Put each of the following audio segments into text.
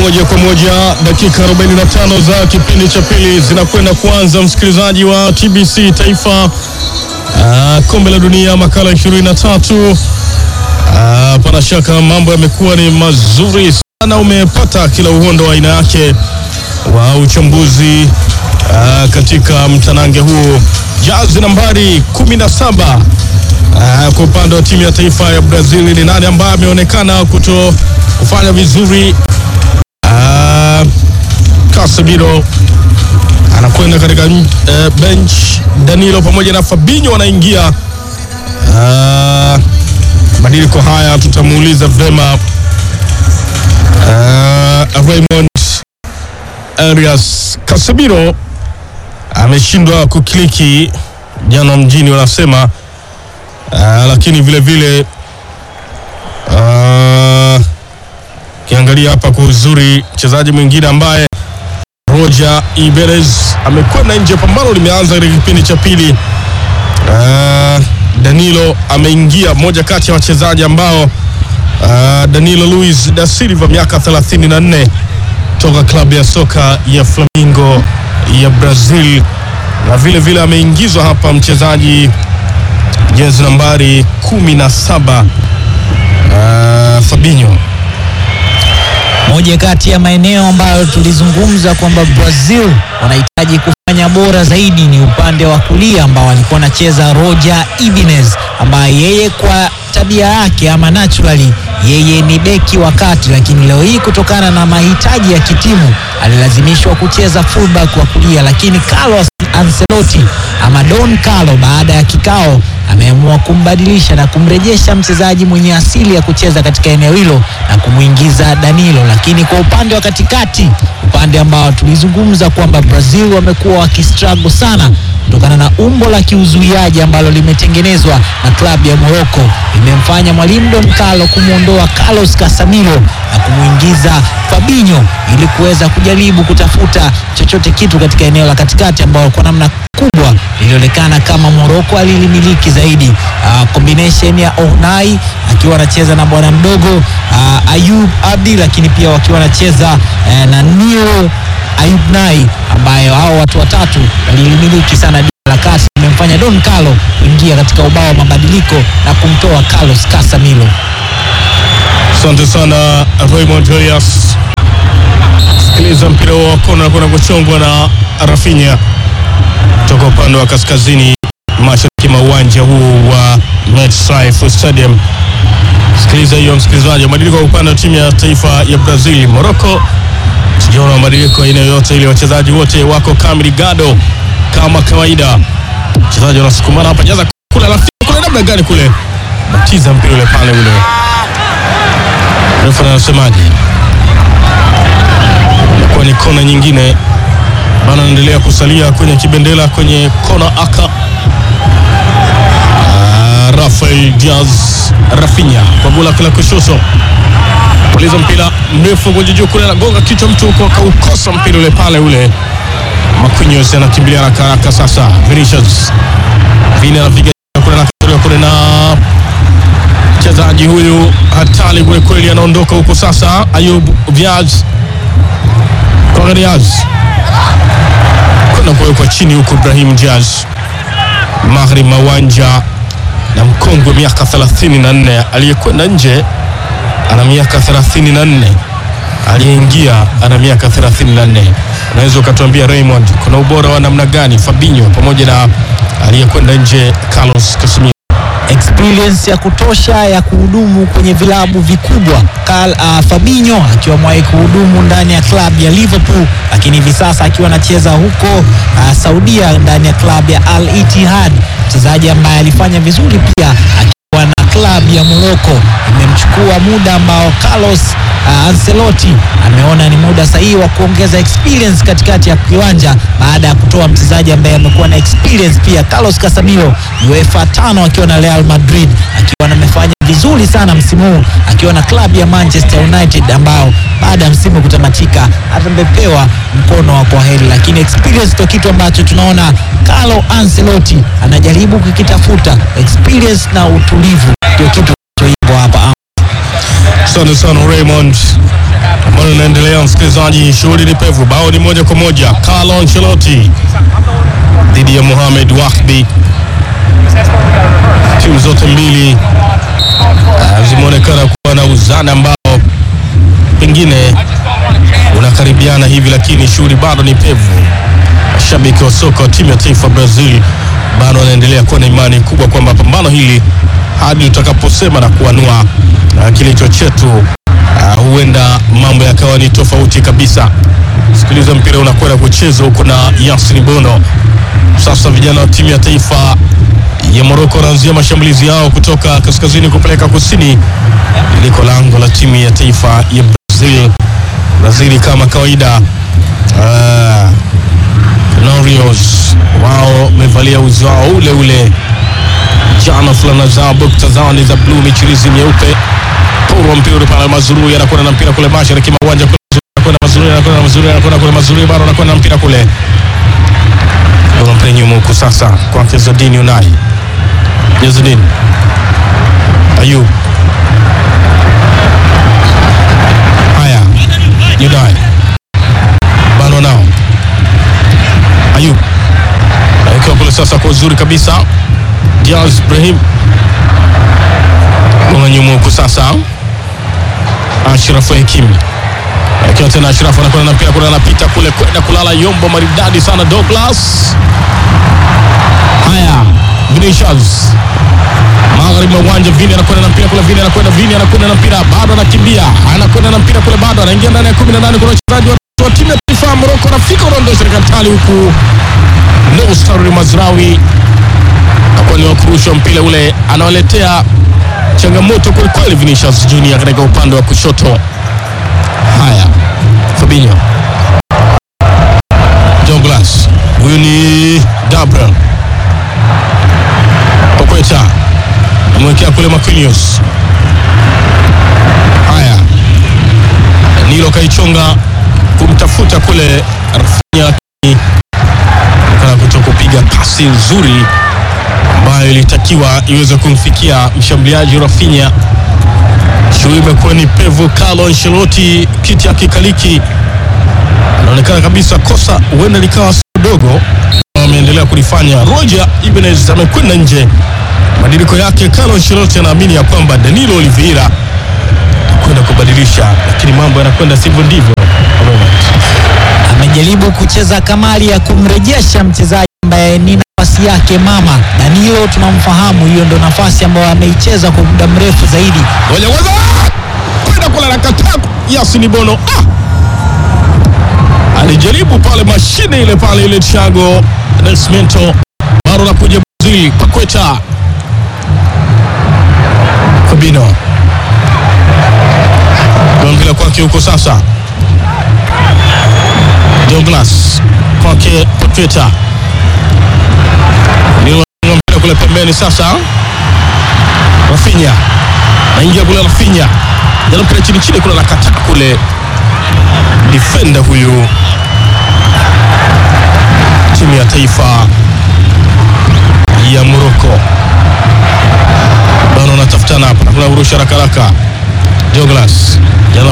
moja kwa moja, dakika 45 za kipindi cha pili zinakwenda kuanza, msikilizaji wa TBC Taifa, uh, kombe la dunia makala 23. Uh, pana shaka mambo yamekuwa ni mazuri sana, umepata kila uhondo wa aina yake wa uchambuzi uh, katika mtanange huu. Jazi nambari 17 uh, kwa upande wa timu ya taifa ya Brazil, ni nani ambaye ameonekana kuto kufanya vizuri? Uh, Casemiro anakwenda katika uh, bench. Danilo pamoja na Fabinho wanaingia. Uh, badiliko haya tutamuuliza vema uh, Raymond Arias. Casemiro ameshindwa kukliki jana mjini wanasema, uh, lakini vile vile uh, Kiangalia hapa kwa uzuri, mchezaji mwingine ambaye Roger Iberez amekwenda nje, pambano limeanza katika kipindi cha pili. Uh, Danilo ameingia, mmoja kati ya wachezaji ambao uh, Danilo Luis da Silva miaka 34 toka klabu ya soka ya Flamengo ya Brazil, na vile vile ameingizwa hapa mchezaji jezi nambari 17 uh, Fabinho moja kati ya maeneo ambayo tulizungumza kwamba Brazil wanahitaji kufanya bora zaidi ni upande wa kulia ambao alikuwa anacheza Roger Ibanez, ambaye yeye kwa tabia yake ama naturally yeye ni beki wa kati, lakini leo hii kutokana na mahitaji ya kitimu alilazimishwa kucheza fullback wa kulia, lakini Carlos Ancelotti ama Don Carlo baada ya kikao ameamua kumbadilisha na kumrejesha mchezaji mwenye asili ya kucheza katika eneo hilo na kumwingiza Danilo. Lakini kwa upande wa katikati, upande ambao tulizungumza kwamba Brazil wamekuwa wakistruggle sana kutokana na umbo la kiuzuiaji ambalo limetengenezwa na klabu ya Morocco, limemfanya mwalimu Don Carlo kumwondoa Carlos Casemiro na kumwingiza Fabinho ili kuweza kujaribu kutafuta chochote kitu katika eneo la katikati ambao kwa namna kubwa lilionekana kama Morocco alilimiliki zaidi. Uh, combination ya Ohnai akiwa anacheza na bwana mdogo uh, Ayub Abdi, lakini pia wakiwa wanacheza uh, na Nio Ayub Nai, ambayo hao watu watatu walilimiliki sana la kati, imemfanya Don Carlo kuingia katika ubao wa mabadiliko na kumtoa Carlos Casemiro. Asante sana Raymond Arias. Sikiliza mpira wa kona kuna kuchongwa na Rafinha toka upande wa kaskazini mashariki mwa uwanja huu wa MetLife Stadium. Sikiliza hiyo msikilizaji, mabadiliko kwa upande wa timu ya taifa ya Brazil. Morocco sijaona mabadiliko aina yoyote ile, wachezaji wote wako kamili gado kama kawaida. Wachezaji wanasukumana hapa, jaza kule, alafu kule namna gani kule, batiza mpira ule pale ule refa anasemaje? Kwa ni kona nyingine bana, anaendelea kusalia kwenye kibendela kwenye kona aka uh, Rafael Diaz Rafinha kwa gula kila kushoto, puliza mpira mrefu kwenye juu kule, anagonga kichwa mtu huko, akaukosa mpira ule pale ule. Marquinhos anakimbilia haraka haraka sasa, Vinicius Vini anapiga kule na kule na mchezaji huyu hatari kweli kweli, anaondoka huko sasa. Ayub Diaz kwa Diaz kwenda kuwekwa chini huko, Ibrahim Diaz magharibi mawanja na mkongwe miaka 34 aliyekwenda nje ana miaka 34 aliyeingia ana miaka 34. Unaweza ukatuambia Raymond, kuna ubora wa namna gani Fabinho pamoja na aliyekwenda nje Carlos Casemiro? experience ya kutosha ya kuhudumu kwenye vilabu vikubwa. Carl, uh, Fabinho akiwa mwahi kuhudumu ndani ya klabu ya Liverpool, lakini hivi sasa akiwa anacheza huko uh, Saudia ndani ya klabu ya Al Ittihad, mchezaji ambaye alifanya vizuri pia akiwa na klabu ya Morocco. Imemchukua muda ambao Carlos uh, Ancelotti ameona ni muda sahihi wa kuongeza experience katikati ya kiwanja baada ya kutoa mchezaji ambaye amekuwa na experience pia. Carlos Casemiro UEFA tano akiwa na Real Madrid akiwa amefanya vizuri sana msimu huu akiwa na klabu ya Manchester United ambao baada ya msimu kutamatika atapewa mkono wa kwaheri, lakini experience ndio kitu ambacho tunaona Carlo Ancelotti anajaribu kukitafuta. Experience na utulivu ndio kitu hivyo hapa Asante sana Raymond, ambayo inaendelea msikilizaji, shughuli ni pevu. Bao ni moja kwa moja, Carlo Ancelotti dhidi ya Mohamed Wahbi. Timu zote mbili uh, zimeonekana kuwa na uzani ambao pengine unakaribiana hivi, lakini shughuli bado ni pevu. Mashabiki wa soka wa timu ya taifa Brazil bado wanaendelea kuwa na imani kubwa kwamba pambano hili hadi tutakaposema na kuanua uh, kilicho chetu uh, huenda mambo yakawa ni tofauti kabisa. Sikiliza, mpira unakwenda kuchezwa huko na Yasin Bono. Sasa vijana wa timu ya taifa ya Morocco wanaanzia mashambulizi yao kutoka kaskazini kupeleka kusini, liko lango la timu ya taifa ya Brazil. Brazil kama kawaida uh, Norios wao wamevalia uzi wao ule ule jana, fulana zao bukta zao ni za bluu, michirizi myeupe. Poro mpira ule pale, Mazurui anakwenda na mpira kule mashariki mwa uwanja kule, anakwenda Mazurui, anakwenda Mazurui, anakwenda kule Mazurui, bado anakwenda na mpira kule, ndio mpira nyuma huko sasa kwa Zadini Unai, Zadini Ayub, haya Unai bado nao Ayub akiwa kule sasa kwa uzuri kabisa. Diaz Ibrahim gonga nyuma huku sasa. Ashraf Hakimi akiwa tena, Ashraf anakwenda na mpira kule, anapita kule kwenda kulala yombo maridadi sana Douglas. Haya, Vinicius magharibi mwa uwanja, Vini anakwenda na mpira kule, Vini anakwenda, Vini anakwenda na mpira, bado anakimbia, anakwenda na mpira kule, bado anaingia ndani ya 18 kuna wachezaji wa timu ya taifa ya Morocco, anafika unaondosha katali huku Nostar Mazrawi akuwa ni wakurusha mpira ule, anawaletea changamoto kwelikweli Vinicius Junior katika upande wa kushoto. Haya, Fabinho Douglas, huyu ni Gabriel Okweta amewekea kule Marquinhos. Haya, Nilo kaichonga kumtafuta kule Rafinha, lakini kana kuto kupiga pasi nzuri ambayo ilitakiwa iweze kumfikia mshambuliaji Rafinha. Shughuli imekuwa ni pevu. Carlo Ancelotti kiti akikaliki, anaonekana kabisa kosa huenda likawa si dogo, ameendelea kulifanya. Roger Ibanez amekwenda nje, mabadiliko yake. Carlo Ancelotti anaamini ya kwamba Danilo Oliveira kwenda kubadilisha, lakini mambo yanakwenda sivyo ndivyo. amejaribu kucheza kamari ya kumrejesha mchezaji ambaye ni nafasi yake mama Danilo, tunamfahamu, hiyo ndo nafasi ambayo ameicheza kwa muda mrefu zaidi. Ngoja kwanza, kwenda kula na kataa Yasin Bono ah! alijaribu pale mashine ile pale ile Thiago Nascimento bado nakuja Brazil Paqueta Fabinho mpira kwake huko sasa, Douglas kwake Paqueta ni mpira kule pembeni sasa, Rafinha naingia kule, Rafinha jana mpira chini chini kule, nakata kule defender huyu timu ya taifa ya Morocco bado wanatafutana hapa, kuna urusha haraka haraka. Douglas jana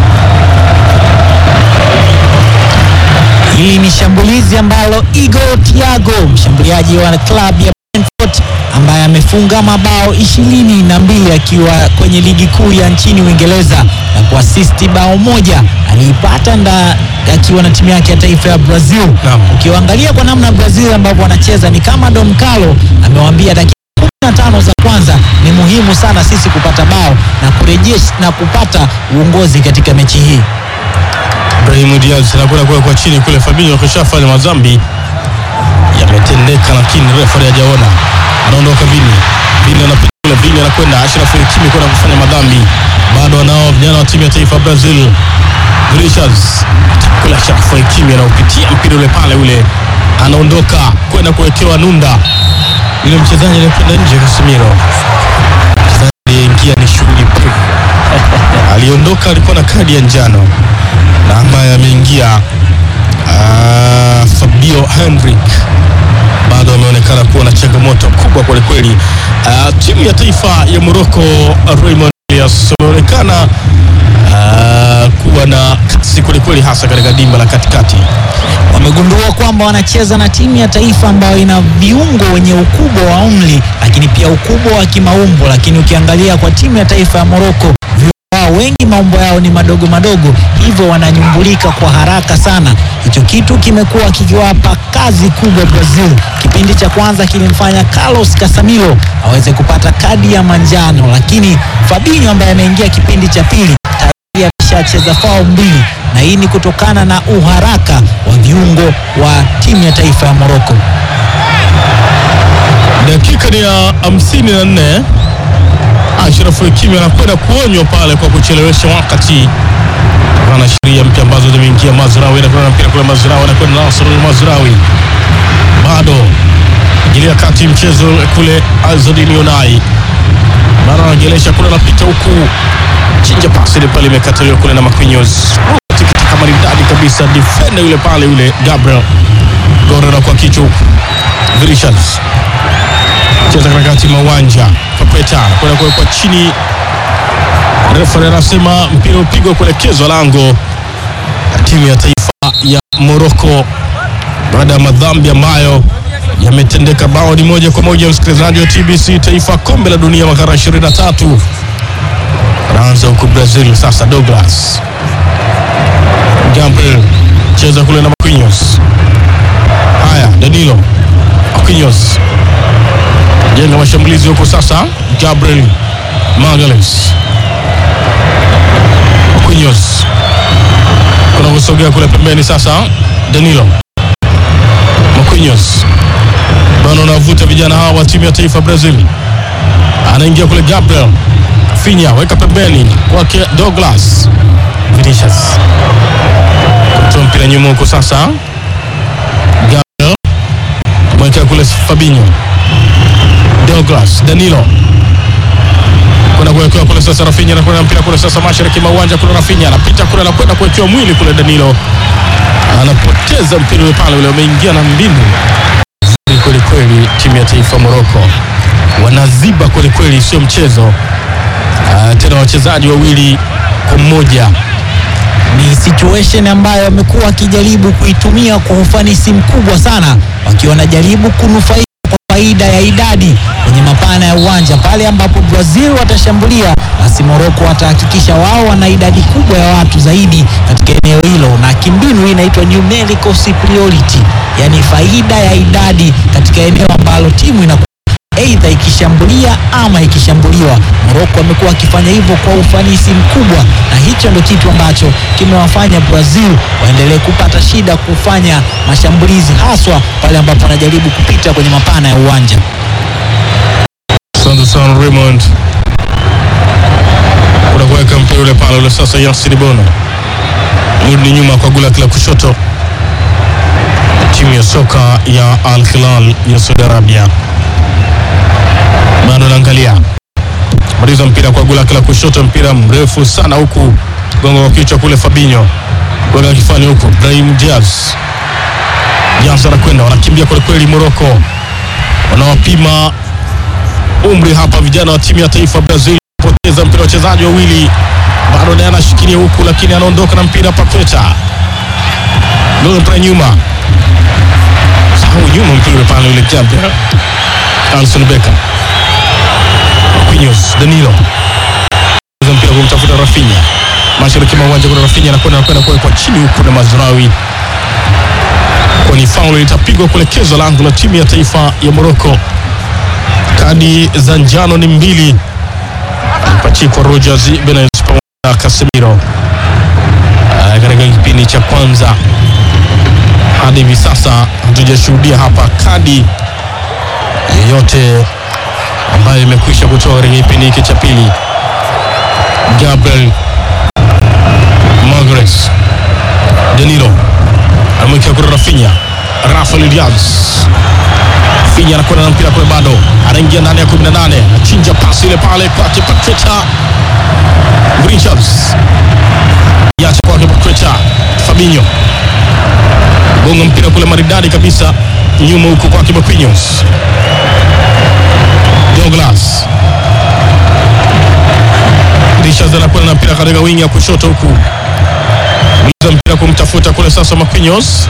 Hili ni shambulizi ambalo Igor Thiago mshambuliaji wa klabu ya Brentford ambaye amefunga mabao ishirini na mbili akiwa kwenye ligi kuu ya nchini Uingereza na kuasisti bao moja aliipata nda akiwa na timu yake ya taifa ya Brazil. Naam. Ukiwaangalia kwa namna Brazil ambavyo wanacheza ni kama Don Carlo amewaambia dakika 15 za kwanza ni muhimu sana sisi kupata bao na kurejesha na kupata uongozi katika mechi hii. Ibrahim Diaz anakwenda kuwekwa chini kule. Fabinho akishafanya madhambi yametendeka, lakini refa hajaona, anaondoka Vini. Vini anapita kule, Vini anakwenda Ashraf Hakimi kwenda kufanya madhambi, bado wanao vijana wa timu ya taifa Brazil. Vinicius kule, Ashraf Hakimi anaupitia mpira ule pale, ule anaondoka kwenda kuwekewa nunda, yule mchezaji anakwenda nje. Casemiro mchezaji aliyeingia ni shughuli pevu aliondoka, alikuwa na kadi ya njano na ambaye ameingia ah, Fabio Henrik bado ameonekana kuwa na changamoto kubwa kwelikweli. Uh, timu ya taifa ya Morocco Raymond Julius wanaonekana ah, kuwa na kasi kwelikweli, hasa katika dimba la katikati. Wamegundua kwamba wanacheza na timu ya taifa ambayo ina viungo wenye ukubwa wa umri, lakini pia ukubwa wa kimaumbo. Lakini ukiangalia kwa timu ya taifa ya Morocco, viungo wao wengi maumbo yao ni madogo madogo, hivyo wananyumbulika kwa haraka sana. Hicho kitu kimekuwa kikiwapa kazi kubwa Brazil. Kipindi cha kwanza kilimfanya Carlos Casemiro aweze kupata kadi ya manjano, lakini Fabinho ambaye ameingia kipindi cha pili tayari ameshacheza fao mbili, na hii ni kutokana na uharaka wa viungo wa timu ya taifa ya Morocco. Dakika ni ya hamsini na nne. Ashraf Hakimi anakwenda kuonywa pale kwa kuchelewesha wakati, ana sheria mpya ambazo zimeingia. Mazrawi anakwenda na mpira kule, Mazrawi anakwenda Nasr Mazrawi bado ingilia kati mchezo kule, Azadini Unai bado anagelesha kule, anapita huku, chinja pasi ile pale imekataliwa kule na Marquinhos, tikitaka maridadi kabisa, defender yule pale yule Gabriel Gorera kwa kichwa huku, Vinicius cheza katikati mwa uwanja Papeta kwenda kuwekwa chini. Refa anasema mpira upigwa kuelekezwa lango la timu ya taifa ya Morocco baada ya madhambi ambayo yametendeka. Bao ni moja kwa moja, msikilizaji wa TBC Taifa, kombe la dunia makara 23 anaanza huku Brazil. Sasa Douglas Gabriel cheza kule na Marquinhos. Haya, Danilo Marquinhos jenga mashambulizi huko sasa. Gabriel Magalhaes Marquinhos kuna kusogea kule pembeni sasa. Danilo Marquinhos bado anavuta vijana hawa wa timu ya taifa Brazil, anaingia kule. Gabriel Finya weka pembeni kwake Douglas Vinicius kutoa mpira nyuma huko sasa. Gabriel mwekea kule Fabinho Douglas Danilo kwenda kuwekewa kule sasa. Rafinha anakwenda mpira kule sasa, mashariki mwa uwanja kule. Rafinha anapita kule, anakwenda kuwekewa mwili kule. Danilo anapoteza mpira ule pale, ule umeingia na mbinu nzuri kweli kweli. Timu ya taifa Morocco wanaziba kweli kweli, sio mchezo. Ah, tena wachezaji wawili kwa mmoja Ni situation ambayo wamekuwa wakijaribu kuitumia kwa ufanisi mkubwa sana, wakiwa wanajaribu kunufaika kwa faida ya idadi kwenye mapana ya uwanja. Pale ambapo Brazil watashambulia, basi Morocco watahakikisha wao wana idadi kubwa ya watu zaidi katika eneo hilo, na kimbinu hii inaitwa numerical superiority, yani faida ya idadi katika eneo ambalo timu ina aidha ikishambulia ama ikishambuliwa. Morocco wamekuwa wakifanya hivyo kwa ufanisi mkubwa, na hicho ndio kitu ambacho kimewafanya Brazil waendelee kupata shida kufanya mashambulizi, haswa pale ambapo wanajaribu kupita kwenye mapana ya uwanja. Asante sana Raymond, kuna kuweka mpira ule pale ule sasa. Yasir Bono mrudi nyuma kwa gula la kushoto, timu ya soka ya Al Hilal ya Saudi Arabia bado naangalia maliza mpira kwa gula la kushoto, mpira mrefu sana huku gongo kwa kichwa kule. Fabinho weka kifani huku, Brahim Diaz Diaz anakwenda, wanakimbia kwelikweli. Morocco wanawapima umri hapa vijana wa timu ya taifa Brazil. Poteza mpira wachezaji wawili, bado naye anashikilia huku, lakini anaondoka na mpira Paqueta mpira nyuma, sahau nyuma mpira pale ule Gabriel Alson Becker Marquinhos Danilo Cheza mpira kumtafuta Rafinha mashariki mwa uwanja, kuna Rafinha anakwenda anakwenda kuwekwa chini huku na Mazraoui, kwani faulu itapigwa kuelekezwa lango la timu ya taifa ya Morocco. Kadi za njano ni mbili, mpachikwa Rogers Benez pamoja na Casemiro Ah, katika kipindi cha kwanza. Hadi hivi sasa hatujashuhudia hapa kadi yeyote ambayo imekwisha kutoka katika kipindi hiki cha pili. Gabriel Magalhaes Danilo amewekea kule Rafinha, Rafael Diaz Finya anakwenda na mpira kule, bado anaingia ndani ya 18, achinja pasi ile pale kwake Paqueta Vinicius, yacha kwake Paqueta, Fabinho gonga mpira kule maridadi kabisa, nyuma huko kwake Marquinhos, Douglas Vinicius anakwenda na mpira katika wingi ya kushoto huku Mliza mpira kumtafuta kule sasa Marquinhos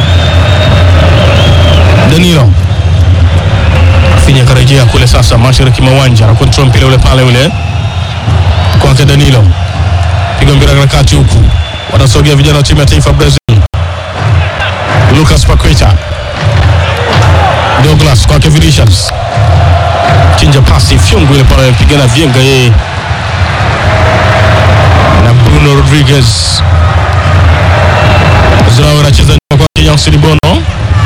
Danilo Rafinha karejea kule sasa mashariki mwa uwanja na control mpira ule pale ule kwake Danilo piga mpira katikati huku wanasogea vijana wa timu ya taifa Brazil Lucas Paqueta Douglas kwake Vinicius chinja pasi fyungu ile pale pigana vyenga yeye na Bruno Rodriguez Zao anacheza nyuma kwa Yasin Bono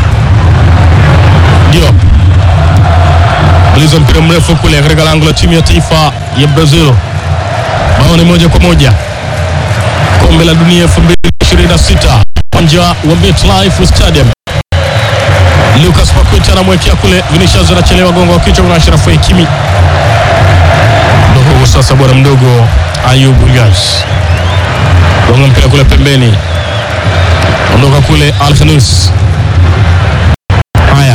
ndio Blizo mpira mrefu kule katika lango la timu ya taifa ya Brazil. Bao ni moja kwa moja. Kombe la dunia 2026 uwanja wa MetLife Stadium. Lucas Paqueta anamwekea kule, Vinicius anachelewa, gongo wa kichwa kwa Ashraf Hakimi. Ndio sasa bwana mdogo Ayub Gas gonga mpira kule pembeni, ondoka kule Alkhanous. Haya,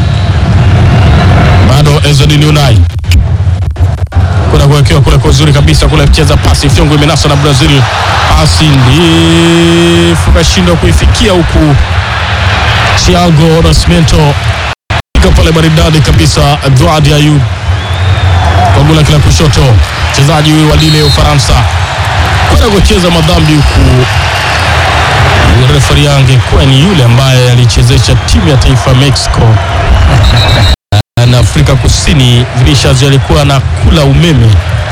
bado Ezedin Unai kuna kuwekewa kule kwa uzuri kabisa kule, cheza pasi fyongo, imenaswa na Brazil, pasi ndefu kashindwa kuifikia huku Thiago Nascimento piga pale maridadi kabisa, Edouard Ayub kwa gula kila kushoto, mchezaji huyu wa Lille Ufaransa kwenda kucheza madhambi huku refari yange kuwa ni yule ambaye alichezesha timu ya taifa Mexico na Afrika Kusini. Vinicius alikuwa anakula umeme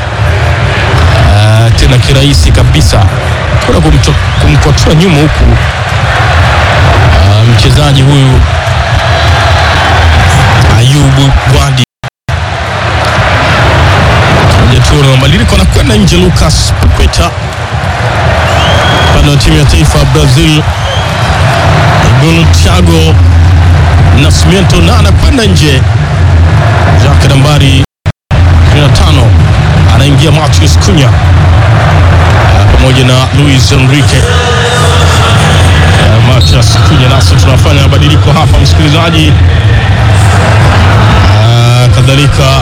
Ah, tena kirahisi kabisa, kuna kumto- kumkotoa nyuma huku Ah, mchezaji huyu Ayubu Gwadi Tuona mabadiliko anakwenda nje. Lucas Paqueta upande wa timu ya taifa ya Brazil, gol Thiago Nascimento na anakwenda nje. Jake nambari 25 anaingia Matheus Cunha Ah, pamoja na Luis Enrique. Ah, Matheus Cunha, nasi tunafanya mabadiliko hapa msikilizaji. Ah, kadhalika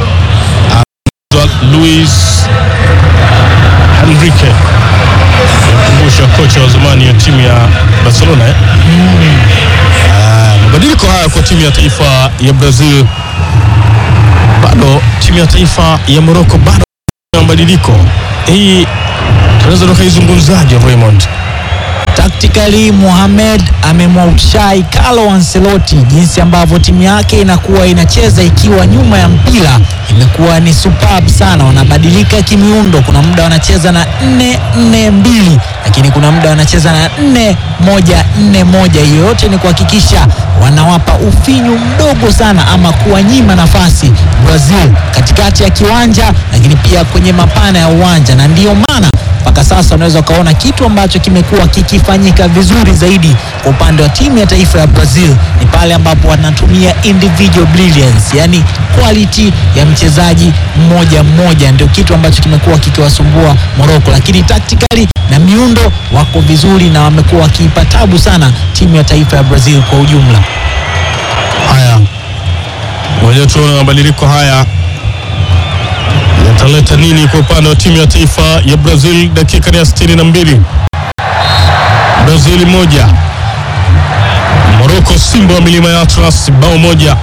Luis Enrique kumbusha kocha wa zamani ya timu ya Barcelona eh? Ah, mabadiliko haya kwa timu ya taifa ya Brazil, bado timu ya taifa ya Morocco bado na mabadiliko hii, tunaweza tukaizungumzaje Raymond? Tactically Mohamed amemwaushai Carlo Ancelotti jinsi ambavyo timu yake inakuwa inacheza ikiwa nyuma ya mpira imekuwa ni superb sana. Wanabadilika kimiundo, kuna muda wanacheza na 4 4 2 lakini kuna muda wanacheza na 4 1 4 1. Hiyo yote ni kuhakikisha wanawapa ufinyu mdogo sana ama kuwanyima nafasi Brazil katikati ya kiwanja, lakini pia kwenye mapana ya uwanja, na ndiyo maana mpaka sasa unaweza ukaona kitu ambacho kimekuwa kikifanyika vizuri zaidi kwa upande wa timu ya taifa ya Brazil ni pale ambapo wanatumia individual brilliance, yani quality ya mchezaji mmoja mmoja, ndio kitu ambacho kimekuwa kikiwasumbua Morocco, lakini tactically na miundo wako vizuri na wamekuwa wakiipa tabu sana timu ya taifa ya Brazil kwa ujumla. Haya, ngoja tuone mabadiliko haya yataleta nini kwa upande wa timu ya taifa ya Brazil. Dakika ni ya 62, Brazil moja, Morocco Simba wa milima ya Atlas bao moja.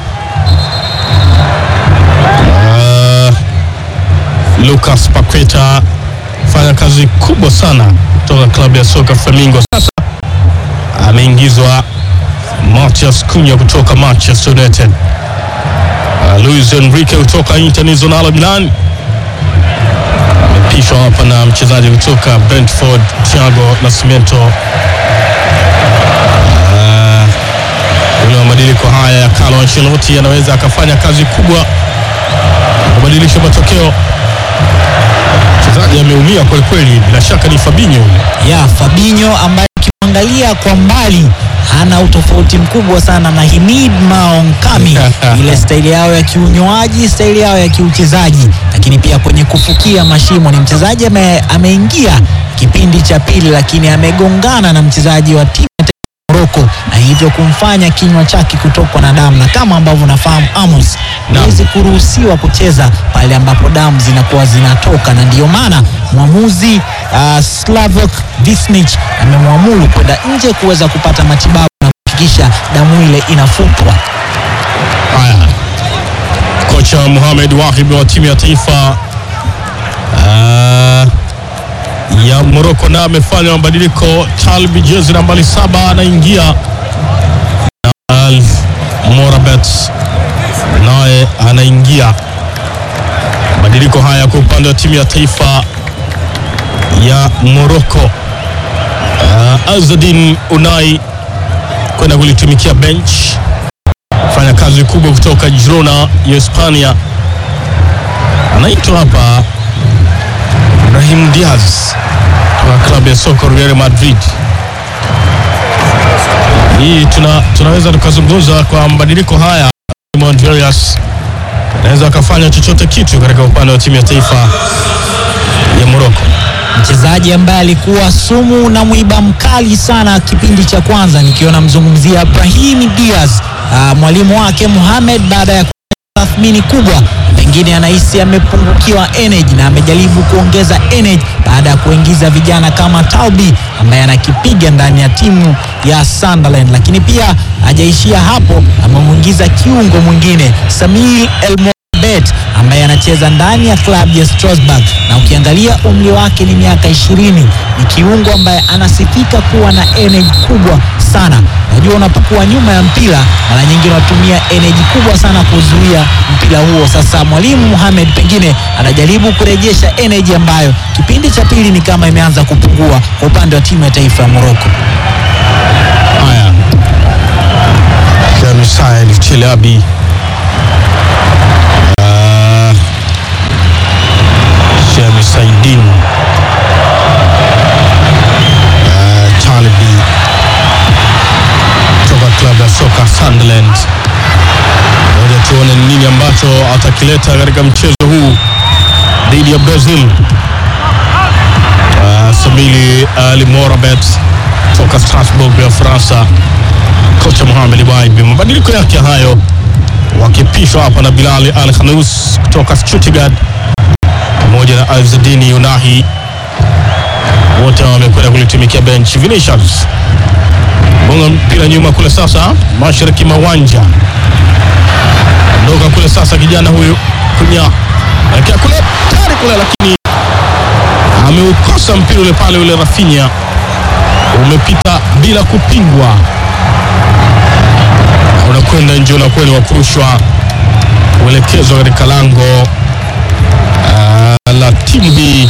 Ah, Lucas Paqueta fanya kazi kubwa sana kutoka klabu ya soka Flamingo. Sasa ameingizwa Matheus Cunha kutoka Manchester United. Uh, Luis Enrique kutoka Internazionale Milan amepishwa hapa na mchezaji kutoka Brentford Thiago Nascimento. Uh, ule mabadiliko haya ya Carlo Ancelotti anaweza akafanya kazi kubwa kubadilisha matokeo. Mchezaji ameumia kweli kweli, bila shaka ni Fabinho yule. ya Fabinho ambaye ukimwangalia kwa mbali hana utofauti mkubwa sana na Himid Maonkami, ile staili yao ya kiunywaji, staili yao ya kiuchezaji, lakini pia kwenye kufukia mashimo. Ni mchezaji ame, ameingia kipindi cha pili, lakini amegongana na mchezaji wa timu ya taifa ya Morocco na hivyo kumfanya kinywa chake kutokwa na damu, na kama ambavyo nafahamu Amos, huwezi kuruhusiwa kucheza pale ambapo damu zinakuwa zinatoka, na ndiyo maana mwamuzi uh, Slavok Visnic amemwamuru kwenda nje kuweza kupata matibabu na kuhakikisha damu ile inafutwa. Haya, kocha Mohamed Wahib wa timu ya taifa uh, ya Morocco na amefanya mabadiliko. Talbi jezi nambari saba anaingia na Al Morabet naye anaingia. Mabadiliko haya kwa upande wa timu ya taifa ya Morocco. Uh, Azadin Unai kwenda kulitumikia bench fanya kazi kubwa kutoka Girona ya Hispania. Anaitwa hapa Brahim Diaz wa klabu ya soka Real Madrid. Hii tuna, tunaweza tukazungumza kwa mabadiliko haya. Monterius anaweza akafanya chochote kitu katika upande wa timu ya taifa ya Morocco. mchezaji ambaye alikuwa sumu na mwiba mkali sana kipindi cha kwanza, nikiona mzungumzia Brahim Diaz. Ah, mwalimu wake Mohamed baada ya tathmini kubwa, pengine anahisi amepungukiwa energy na amejaribu kuongeza energy baada ya kuingiza vijana kama Talbi ambaye anakipiga ndani ya timu ya Sunderland, lakini pia hajaishia hapo, amemwingiza kiungo mwingine Samir El Bet ambaye anacheza ndani ya klabu ya Strasbourg na ukiangalia umri wake ni miaka ishirini. Ni kiungo ambaye anasifika kuwa na energy kubwa sana. Unajua, unapokuwa nyuma ya mpira mara nyingi unatumia energy kubwa sana kuzuia mpira huo. Sasa mwalimu Mohamed pengine anajaribu kurejesha energy ambayo kipindi cha pili ni kama imeanza kupungua kwa upande wa timu ya taifa ya Morocco. Haya, Kamisael Chelabi Ah, Shami Saidin Ah, Talbi kutoka klabu ya soka Sunderland. Ngoja tuone ni nini ambacho atakileta katika mchezo huu dhidi ya Brazil. Ah, Sabili Ali Morabet toka Strasbourg ya Ufaransa kocha Mohamed Wahbi. Mabadiliko yake hayo wakipishwa hapa na Bilal Al Khanous kutoka Stuttgart pamoja na Azedini Yunahi, wote wamekwenda kulitumikia bench. Vinicius bonga mpira nyuma kule, sasa mashariki mawanja ndoka kule, sasa kijana huyu kunya elekea kule tari kule, lakini ameukosa mpira ule pale, ule Rafinha umepita bila kupingwa unakwenda nje, unakuwa ni wa kurushwa kuelekezwa katika lango ah, la timu hii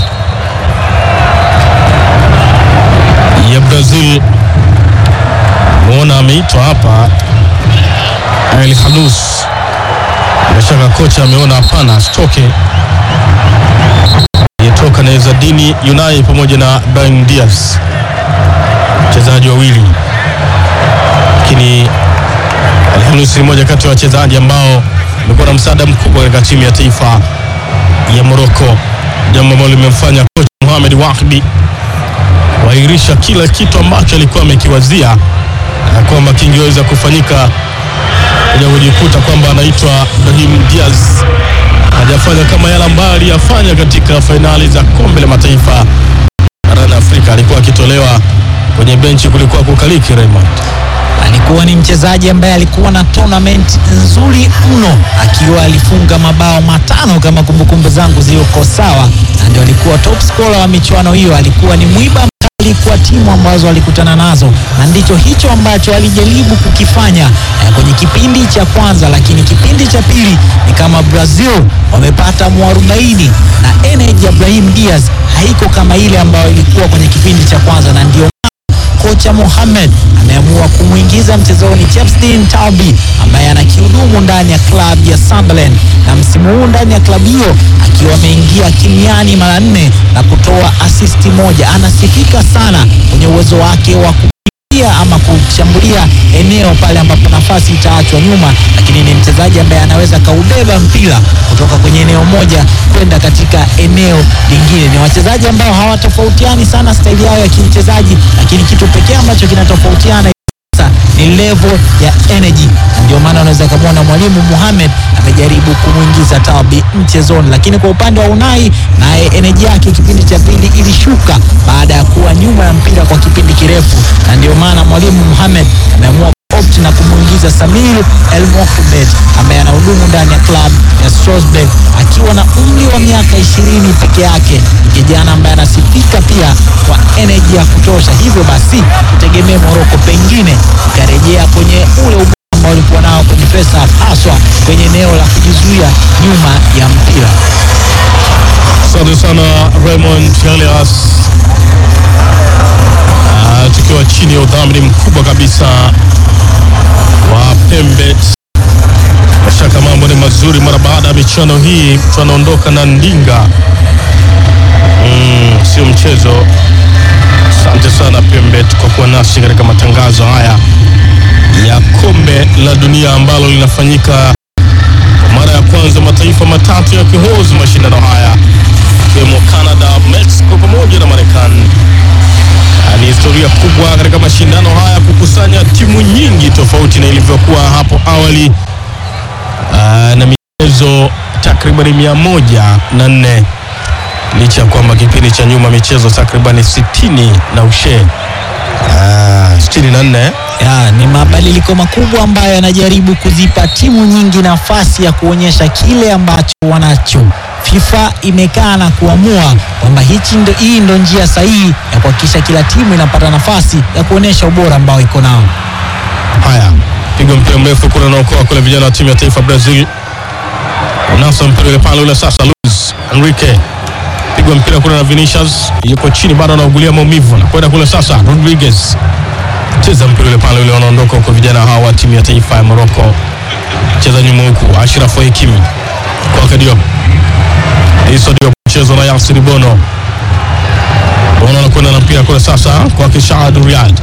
ya Brazil. Muona ameitwa hapa El Khanous, bila shaka kocha ameona hapana, asitoke yetoka na Ezadini Unai pamoja na Brahim Diaz, wachezaji wawili lakini Alhamisi ni moja kati ya wachezaji ambao wamekuwa na msaada mkubwa katika timu ya taifa ya Morocco, jambo ambalo limemfanya kocha Mohamed Wahbi kuahirisha kila kitu ambacho alikuwa amekiwazia na kwamba kingeweza kufanyika kuja kujikuta kwamba anaitwa Brahim Diaz hajafanya kama yale ambayo aliyafanya katika fainali za kombe la mataifa barani Afrika. Alikuwa akitolewa kwenye benchi, kulikuwa kukaliki Raymond. alikuwa ni mchezaji ambaye alikuwa na tournament nzuri mno, akiwa alifunga mabao matano kama kumbukumbu zangu ziko sawa, na ndio alikuwa top scorer wa michuano hiyo. Alikuwa ni mwiba mkali kwa timu ambazo alikutana nazo, na ndicho hicho ambacho alijaribu kukifanya eh, kwenye kipindi cha kwanza, lakini kipindi cha pili ni kama Brazil wamepata mwarobaini na energy ya Brahim Diaz haiko kama ile ambayo ilikuwa kwenye kipindi cha kwanza, na ndio kocha Mohamed ameamua kumwingiza mchezoni Chepstin Talbi ambaye anakihudumu ndani ya klabu ya Sunderland na msimu huu ndani ya klabu hiyo akiwa ameingia kimiani mara nne na kutoa asisti moja. Anasifika sana kwenye uwezo wake wa kupiga ama kushambulia eneo pale ambapo nafasi itaachwa nyuma, lakini ni mchezaji ambaye anaweza kaubeba mpira kutoka kwenye eneo moja kwenda katika eneo lingine. Ni wachezaji ambao hawatofautiani sana staili yao ya kimchezaji, lakini kitu pekee ambacho kinatofautiana sasa ni level ya energy, na ndio maana unaweza kumwona mwalimu Mohamed amejaribu kumwingiza Talbi mchezoni, lakini kwa upande wa Unai naye energy yake kipindi cha pili ilishuka baada ya kuwa nyuma ya mpira kwa kipindi kirefu, na ndio maana mwalimu Mohamed ameamua opt na kumwingiza Samir El Mohamed ambaye anahudumu ndani ya klabu ya Strasbourg akiwa na umri wa miaka ishirini peke yake. Ni kijana ambaye anasifika pia kwa energy ya kutosha, hivyo basi tutegemee Morocco pengine ikarejea kwenye ule ubora ambao walikuwa nao kwenye pesa haswa kwenye eneo la kujizuia nyuma ya mpira. Asante sana Raymond Elias. Ah, tukiwa chini ya udhamini mkubwa kabisa wa Pembet. Mashaka mambo ni mazuri mara baada ya michuano hii, mtu anaondoka na ndinga mm, sio mchezo. Asante sana Pembet kwa kuwa nasi katika matangazo haya ya kombe la dunia ambalo linafanyika kwa mara ya kwanza mataifa matatu yakihozi mashindano haya ikiwemo Canada, Mexico pamoja na Marekani. Ah, Ni historia kubwa katika mashindano haya kukusanya timu nyingi tofauti na ilivyokuwa hapo awali ah, na michezo takriban mia moja na nne licha ya kwamba kipindi cha nyuma michezo takriban sitini na ushe Ah, sitini na nne Ya, ni mabadiliko makubwa ambayo yanajaribu kuzipa timu nyingi nafasi ya kuonyesha kile ambacho wanacho. FIFA imekaa na kuamua kwamba hichi ndo, hii ndo njia sahihi ya kuhakikisha kila timu inapata nafasi ya kuonyesha ubora ambao iko nao. Haya, pigo mpira mrefu kuna naokoa kule vijana wa timu ya taifa Brazil. Unasa mpira ule pale ule sasa Luis Enrique. Pigwa mpira kule na Vinicius, yuko chini bado anaugulia maumivu na kwenda kule sasa Rodriguez. Cheza mpira ule pale ule wanaondoka huko vijana hawa wa timu ya taifa ya Morocco. Cheza nyuma huku Ashraf Hakimi. Kwa Diop. Hizo ndio mchezo na Yasir Bono. Bono anakwenda na mpira kule sasa kwa Kishad Riyad.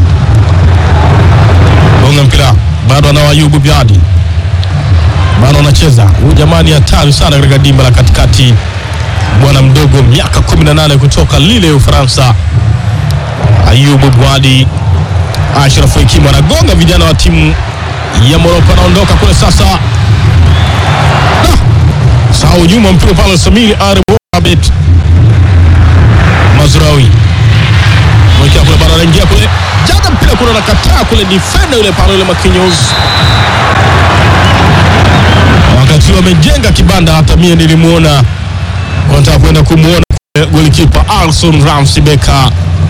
Gonga mpira bado anao Ayubu Biadi, bado anacheza huyu jamani, hatari sana katika dimba la katikati. Bwana mdogo miaka 18 kutoka Lille Ufaransa, Ayubu Bwadi. Ashraf Hakimi anagonga vijana wa timu ya Morocco, anaondoka kule sasa. Ah! Sahau nyuma mpira pale, Samir Arbabet Mazraoui mwekea kule, bado anaingia kule, jaga mpira kule, anakataa kule, defender yule pale yule Marquinhos wakati wamejenga kibanda, hata mie nilimuona, nataka kwenda kumuona kule golikipa Alson Ramsey Becker.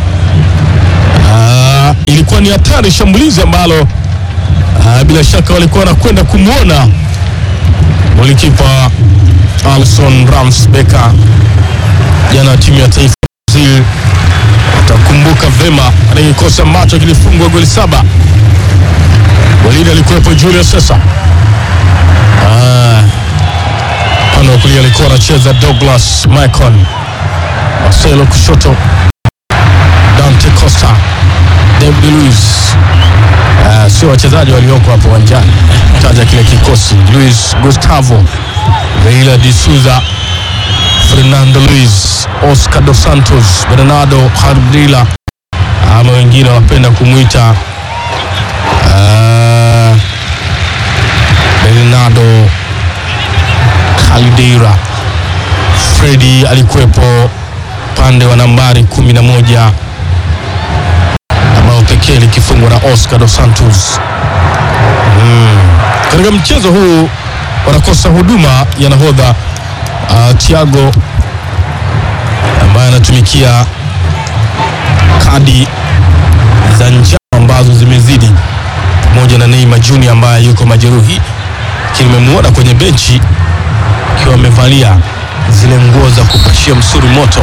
Ah, ilikuwa ni hatari, shambulizi ambalo ah, bila shaka walikuwa wanakwenda kumwona golikipa Alson Ramsey Becker, jana wa timu ya taifa ya Brazil utakumbuka vema katika kikosi ambacho kilifungwa goli saba. Golini alikuwepo Julius Sesa. Ah, upande wa kulia alikuwa anacheza Douglas Michael, Marcelo kushoto, Dante Costa, David Luiz. Ah, sio wachezaji walioko hapo uwanjani, taja kile kikosi: Luis Gustavo, Reila de Souza, Fernando Luis, Oscar dos Santos, Bernardo Hardila ama wengine wapenda kumwita ah, Bernardo Caldeira. Fredi alikuwepo upande wa nambari kumi na moja ambao pekee likifungwa na Oscar dos Santos. Mm. Katika mchezo huu wanakosa huduma ya nahodha uh, Thiago ambaye anatumikia kadi za njano ambazo zimezidi, pamoja na Neymar Junior ambaye yuko majeruhi, lakini nimemwona kwenye benchi akiwa amevalia zile nguo za kupashia msuri moto.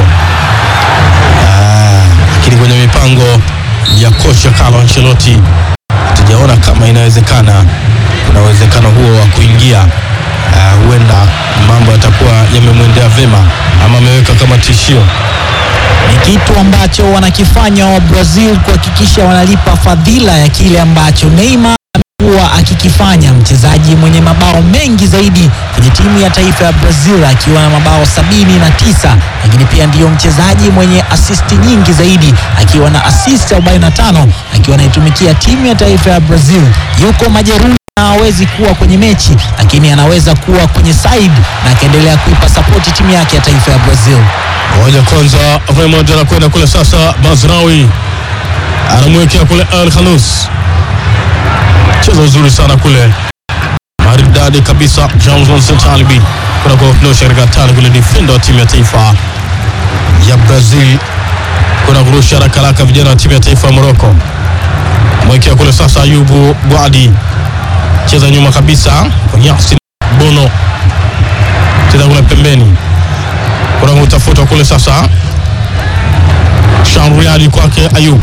Ah, lakini kwenye mipango ya kocha Carlo Ancelotti tujaona kama inawezekana, kuna uwezekano huo wa kuingia. Ah, huenda mambo yatakuwa yamemwendea vema ama ameweka kama tishio. Ni kitu ambacho wanakifanya wa Brazil kuhakikisha wanalipa fadhila ya kile ambacho Neymar amekuwa amekuwa akikifanya, mchezaji mwenye mabao mengi zaidi kwenye timu ya taifa ya Brazil akiwa na mabao sabini na tisa, lakini pia ndiyo mchezaji mwenye asisti nyingi zaidi akiwa na asisti 45 akiwa anaitumikia timu ya taifa ya Brazil. Yuko majeruhi na hawezi kuwa kwenye mechi, lakini anaweza kuwa kwenye side na akaendelea kuipa sapoti timu yake ya taifa ya Brazil. Moja kwanza, Raymond anakwenda kule sasa. Mazraoui anamwekea kule Al Khanous, cheza uzuri sana kule, maridadi kabisa. Johnson Sentalibi kuna kuondosha katika tani kule, defender wa timu ya taifa ya Brazil kuna kurusha haraka haraka, vijana wa timu ya taifa ya Morocco mwekea kule sasa. Ayubu Bwadi cheza nyuma kabisa kwa Yasin Bono, cheza kule pembeni kuna kutafuta kule sasa Shamriali kwake Ayub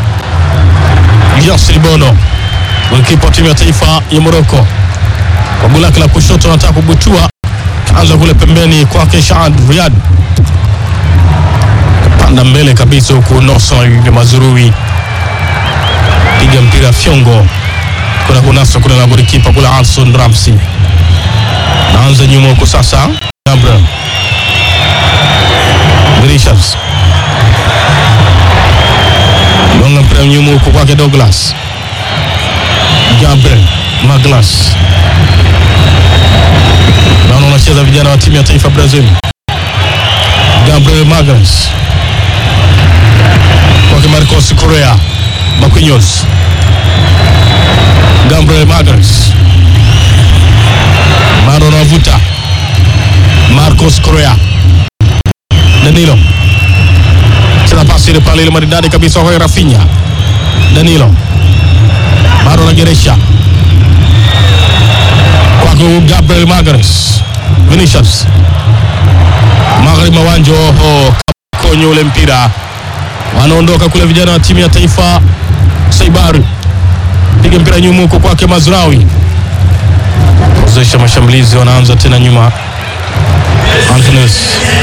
Yasir Bono, golikipa timu ya taifa ya Morocco, kwa goli lake la kushoto anataka kubutua, kaanza kule pembeni kwake Shad Riyad, panda mbele kabisa huku Nosa Mazurui piga mpira fyongo, kuna kunasa kule na golikipa kule Alson Ramsey, naanza nyuma huku sasa Gabriel Vinicius gonga mpira nyuma huko kwake Douglas Gabriel Maglas, naona wanacheza vijana wa timu ya taifa Brazil. Gabriel Maglas kwake Marcos Correa Marquinhos, Gabriel Maglas bado anavuta Marcos Correa Danilo cheza pasi ile pale ile maridadi kabisa kwa Rafinha. Danilo bado anageresha kwako Gabriel Magalhaes. Vinicius magharibi mawanja, oho, konyo ule mpira, wanaondoka kule vijana wa timu ya taifa Saibari, piga mpira nyuma huko kwake Mazraoui, ozesha mashambulizi, wanaanza tena nyuma Antunes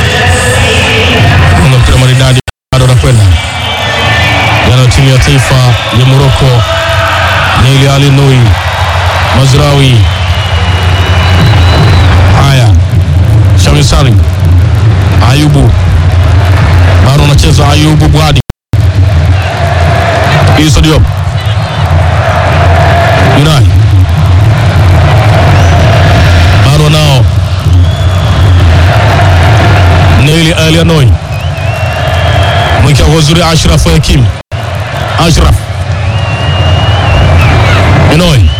kuna mpira maridadi bado anakwenda jana timu ya taifa ya Morocco Neili Ali Nui Mazraoui. Haya, Shamisari Ayubu bado anacheza Ayubu Bwadi Issa Diop Unai bado nao Neili Ali Nui mwekea kwa uzuri Ashraf Hakim Ashraf Enoi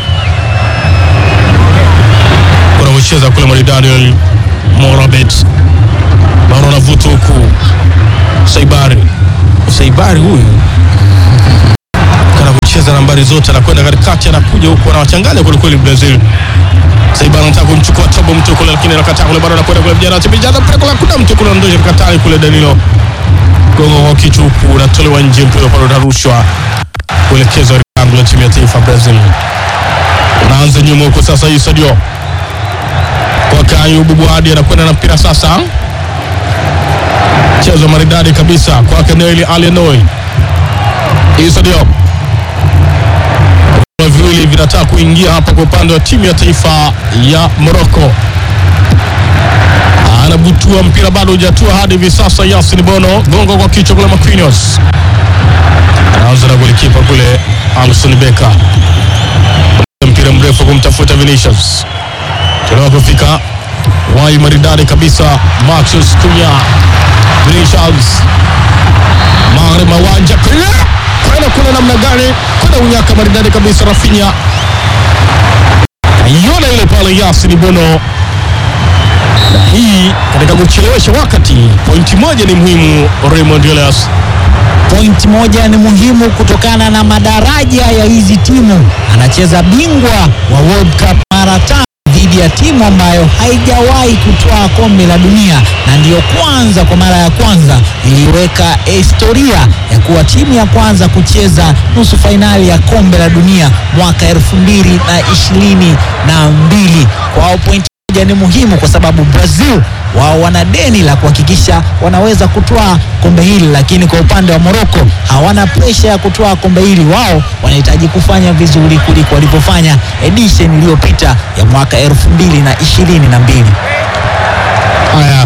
kuna kucheza kule maridadi Morabet bado anavuta huku Saibari Saibari huyu kana kucheza nambari zote, anakwenda katikati, anakuja huku, anawachanganya kwelikweli Brazil. Saibari anataka kumchukua Tobo mtu kule, lakini anakataa kule, bado anakwenda kule, vijana wachezaji mpira kule, kuna mtu kule, ondosha katali kule, Danilo gongo kwa kichwa huku, unatolewa nje, mpira pale unarushwa kuelekezwa lango la timu ya taifa Brazil. Unaanza nyuma huko sasa, Issa Diop kwa Ayubu Bwadi anakwenda na mpira sasa, chezo maridadi kabisa kwake Neili Alienoi. Issa Diop viwili vinataka kuingia hapa kwa upande wa timu ya taifa ya Morocco. Anabutua mpira bado hujatua hadi hivi sasa. Yasin Bono gongo kwa kichwa kule, Marquinhos anaanza na golikipa kule Alson Becker, mpira mrefu kumtafuta Vinicius, chelewa kufika wai maridadi kabisa. Marcus Cunha, Vinicius magharibi mawanja kwenda kule, namna gani kwenda unyaka maridadi kabisa. Rafinha aiona ile pale, Yasin Bono na hii katika kuchelewesha wakati. Pointi moja ni muhimu, Raymond Elias. Pointi moja ni muhimu kutokana na madaraja ya hizi timu. Anacheza bingwa wa World Cup mara tano dhidi ya timu ambayo haijawahi kutwaa kombe la dunia na ndiyo kwanza kwa mara ya kwanza iliweka historia ya kuwa timu ya kwanza kucheza nusu fainali ya kombe la dunia mwaka elfu mbili na ishirini na mbili. Kwao pointi moja ni muhimu kwa sababu Brazil wao wana deni la kuhakikisha wanaweza kutwaa kombe hili, lakini kwa upande wa Morocco hawana presha ya kutwaa kombe hili. Wao wanahitaji kufanya vizuri kuliko walivyofanya edition iliyopita ya mwaka elfu mbili na ishirini na mbili. Haya,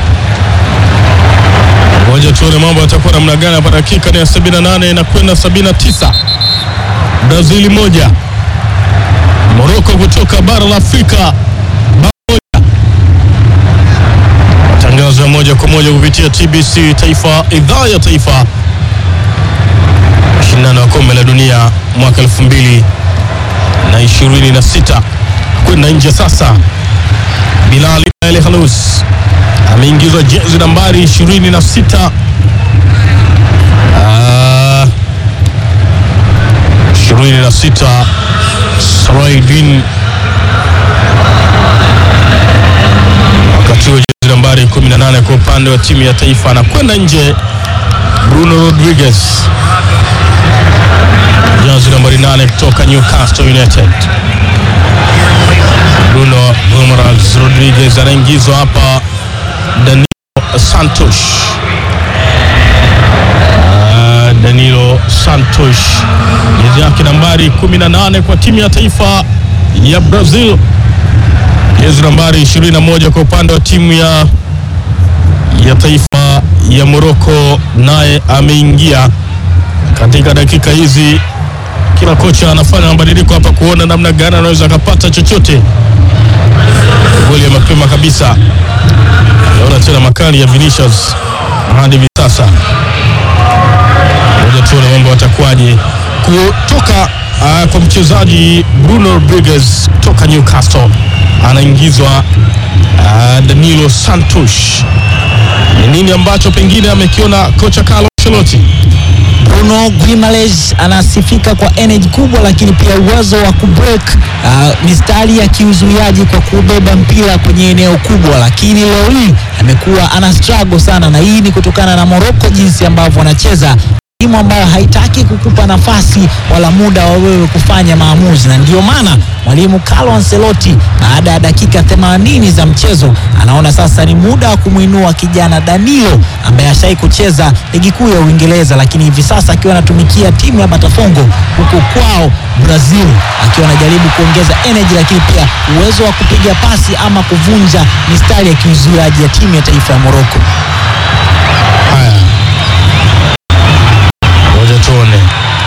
ngoja tuone mambo yatakuwa namna gani hapa. Dakika ni ya 78 na kwenda 79, Brazili moja, Morocco kutoka bara la Afrika bao moja. Matangazo ya moja kwa moja kupitia TBC Taifa, idhaa ya taifa, mashindano ya kombe la dunia mwaka 2026 kwenda nje sasa. Bilali El Khalous ameingizwa jezi nambari 26 Ah, 26 Saraidin, wakati huo jezi nambari 18 kwa upande wa timu ya taifa anakwenda nje. Bruno Rodriguez jezi nambari 8 kutoka Newcastle United. Bruno Gomes Rodriguez anaingizwa hapa. Danilo Santos Ah, Danilo Santos jezi yake nambari 18 kwa timu ya taifa ya Brazil, jezi nambari 21 kwa upande wa timu ya ya taifa ya Morocco, naye ameingia katika dakika hizi. Kila kocha anafanya mabadiliko hapa kuona namna gani anaweza akapata chochote goli ya mapema kabisa. Naona tena makali ya Vinicius hadi hivi sasa. Ngoja tuone mambo yatakuwaje kutoka uh, kwa mchezaji Bruno Rodriguez kutoka Newcastle anaingizwa uh, Danilo Santos. Ni nini ambacho pengine amekiona kocha Carlo Ancelotti? Bruno Guimaraes anasifika kwa energy kubwa, lakini pia uwezo wa kubreak uh, mistari ya kiuzuiaji kwa kubeba mpira kwenye eneo kubwa, lakini leo hii amekuwa ana struggle sana, na hii ni kutokana na Morocco jinsi ambavyo wanacheza timu ambayo haitaki kukupa nafasi wala muda wa wewe kufanya maamuzi, na ndio maana mwalimu Carlo Ancelotti baada ya dakika 80 za mchezo anaona sasa ni muda wa kumwinua kijana Danilo ambaye ashai kucheza ligi kuu ya Uingereza, lakini hivi sasa akiwa anatumikia timu ya Botafogo huko kwao Brazil, akiwa anajaribu kuongeza energy, lakini pia uwezo wa kupiga pasi ama kuvunja mistari ya kiuzuiaji ya timu ya taifa ya Morocco. Haya, ngoja tuone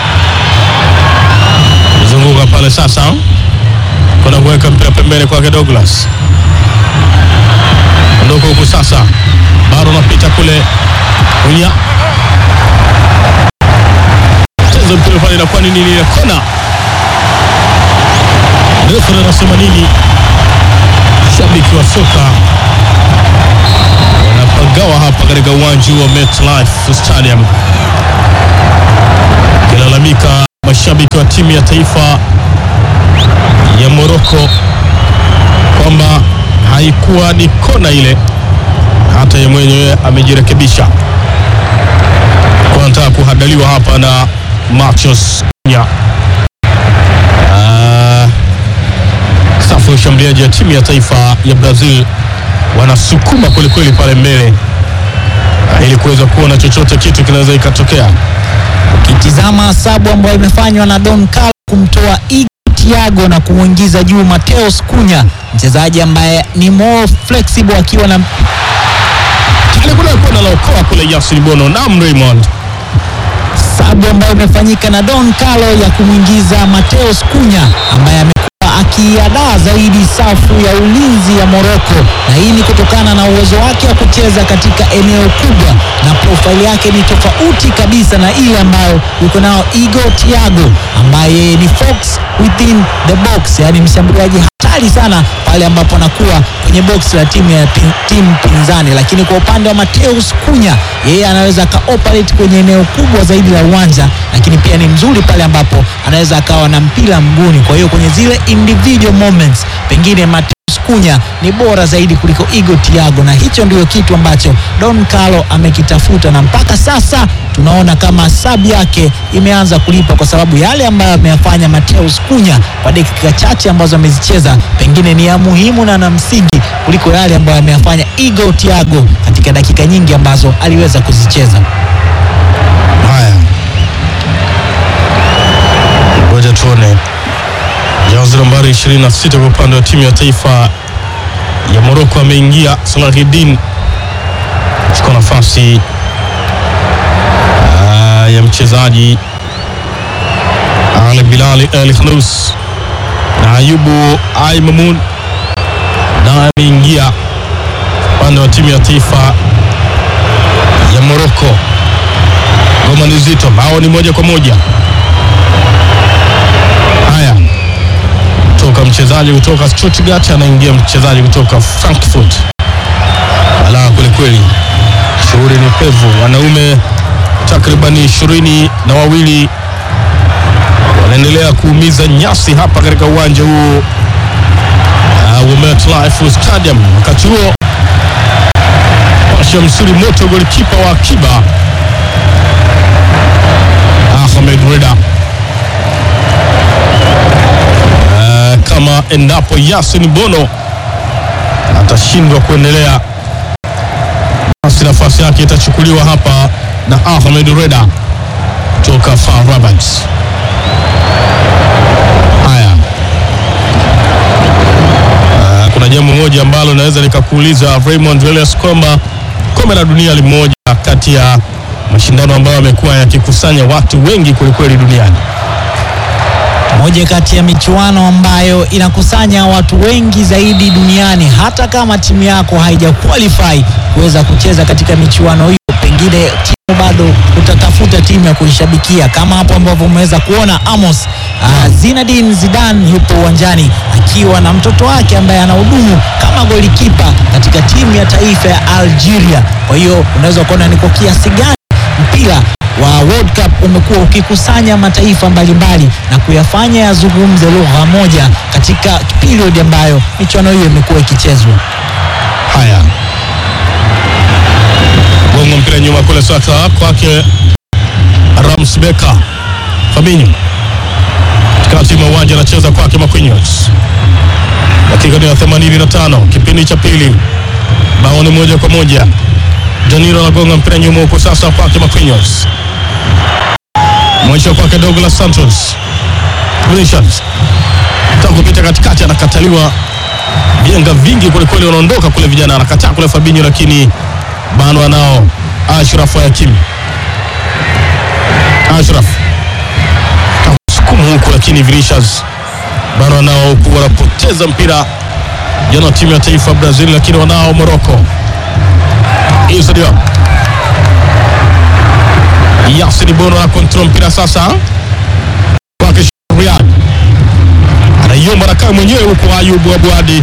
zunguka pale sasa, kuna kuweka mpira pembeni kwake Douglas, ondoka huku sasa, bado anapita kule unya cheza mpira pale, inakuwa ni nini? Kona refu anasema nini? Shabiki wa soka wanapagawa hapa katika uwanja wa MetLife Stadium, kilalamika mashabiki wa timu ya taifa ya Morocco kwamba haikuwa ni kona ile, hata yeye mwenyewe amejirekebisha kwa anataka kuhadaliwa hapa na Marcos Cunha. Ah, safu ya ushambuliaji ya timu ya taifa ya Brazil wanasukuma kwelikweli pale mbele ah, ili kuweza kuona chochote kitu kinaweza ikatokea. Ukitizama sabu ambayo imefanywa na Don Carlo kumtoa Igor Thiago na kumwingiza juu Mateus Cunha, mchezaji ambaye ni more flexible akiwa na Kale kuna kona la okoa kule Yasin Bono na Raymond sabu ambayo imefanyika na Don Carlo ya kumwingiza Mateus Cunha ambaye amekuwa akiadaa zaidi safu ya ulinzi ya Morocco, na hii ni kutokana na uwezo wake wa kucheza katika eneo kubwa, na profile yake ni tofauti kabisa na ile ambayo yuko nao Igor Thiago ambaye ni fox within the box, yani mshambuliaji hatari sana pale ambapo anakuwa kwenye box la timu ya pin, timu pinzani. Lakini kwa upande wa Mateus Cunha, yeye anaweza akaoperate kwenye eneo kubwa zaidi la uwanja, lakini pia ni mzuri pale ambapo anaweza akawa na mpira mguuni. Kwa hiyo kwenye zile individual moments, pengine Mateus Kunya ni bora zaidi kuliko Igo Thiago, na hicho ndio kitu ambacho Don Carlo amekitafuta, na mpaka sasa tunaona kama sabu yake imeanza kulipa, kwa sababu yale ambayo ameyafanya Mateus Kunya kwa dakika chache ambazo amezicheza pengine ni ya muhimu na na msingi kuliko yale ambayo ameyafanya Igo Thiago katika dakika nyingi ambazo aliweza kuzicheza. Haya, ngoja tuone jazi nambari 26 kwa upande wa timu ya taifa ya Morocco ameingia Salahidin chukua nafasi ah, ya mchezaji Ali Bilali El Khanous na Ayubu Ai Mamun naye ameingia upande wa timu ya taifa ya Morocco. Ngoma ni zito, bao ni moja kwa moja. Haya, toka mchezaji kutoka Stuttgart anaingia mchezaji kutoka Frankfurt. Balaa kwelikweli, shughuli ni pevu. Wanaume takriban ishirini na wawili wanaendelea kuumiza nyasi hapa katika uwanja huu uh, wa MetLife Stadium. Wakati huo Pasha msuri moto golikipa wa akiba Ahmed Reda uh, kama endapo Yasin Bono atashindwa kuendelea, basi nafasi yake itachukuliwa hapa na Ahmed Reda toka FAR Rabat. Haya, uh, kuna jambo moja ambalo naweza nikakuuliza Raymond Julius kwamba kombe la dunia ni moja kati ya mashindano ambayo yamekuwa yakikusanya watu wengi kwelikweli duniani. moja kati ya michuano ambayo inakusanya watu wengi zaidi duniani. Hata kama timu yako haija qualify kuweza kucheza katika michuano hiyo, pengine timu bado utatafuta timu ya kuishabikia, kama hapo ambavyo umeweza kuona Amos uh, Zinedine Zidane yupo uwanjani akiwa na mtoto wake ambaye anahudumu kama golikipa katika timu ya taifa ya Algeria. Kwa hiyo unaweza kuona ni kwa kiasi gani mpira wa World Cup umekuwa ukikusanya mataifa mbalimbali na kuyafanya yazungumze lugha moja katika period ambayo michuano hiyo imekuwa ikichezwa. Haya, gongo mpira nyuma kule sasa kwake Rams Beka Fabinho katikati mwa uwanja anacheza kwake Marquinhos. Dakika ni ya 85 kipindi cha pili, bao ni moja kwa moja. Danilo anagonga mpira nyuma huko sasa kwake Marquinhos, mwisho kwake Douglas Santos. Vinicius taka kupita katikati, anakataliwa vienga vingi kwelikweli, wanaondoka kule vijana, anakataa kule Fabinho, lakini bado anao Ashraf Hakimi. Ashraf sukuma huku, lakini Vinicius bado wanao huku, wanapoteza mpira jana timu ya taifa Brazil, lakini wanao Morocco. Issa Diop, Yasin Bono akontrol mpira sasa kwake Riyad, anaiomba nakaa mwenyewe huku Ayubu Abuadi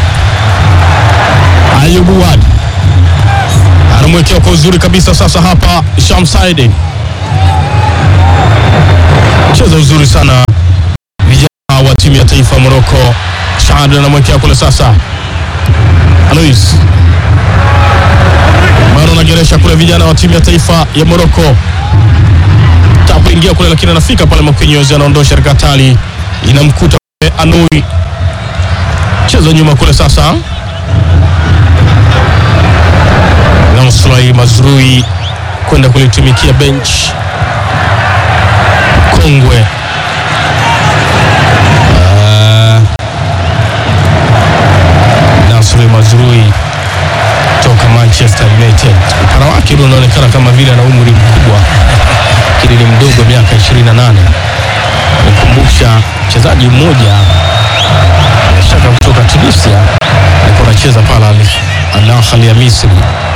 Ayubu Wad anamwekea kwa uzuri kabisa sasa hapa Shamsaidi, cheza uzuri sana vijana wa timu ya taifa ya Morocco. Shad anamwekea kule sasa Alois bado anageresha kule vijana wa timu ya taifa ya Morocco takuingia kule, lakini anafika pale Marquinhos anaondosha rikatali, inamkuta kule Anui, cheza nyuma kule sasa Nasrai Mazrui kwenda kulitumikia bench kongwe. Uh, Nasri Mazrui toka Manchester United, upara wake ule unaonekana kama vile ana umri mkubwa, lakini ni mdogo, miaka 28. Nikumbusha mchezaji mmoja bila shaka kutoka Tunisia alikuwa anacheza pale Al Ahly ya Misri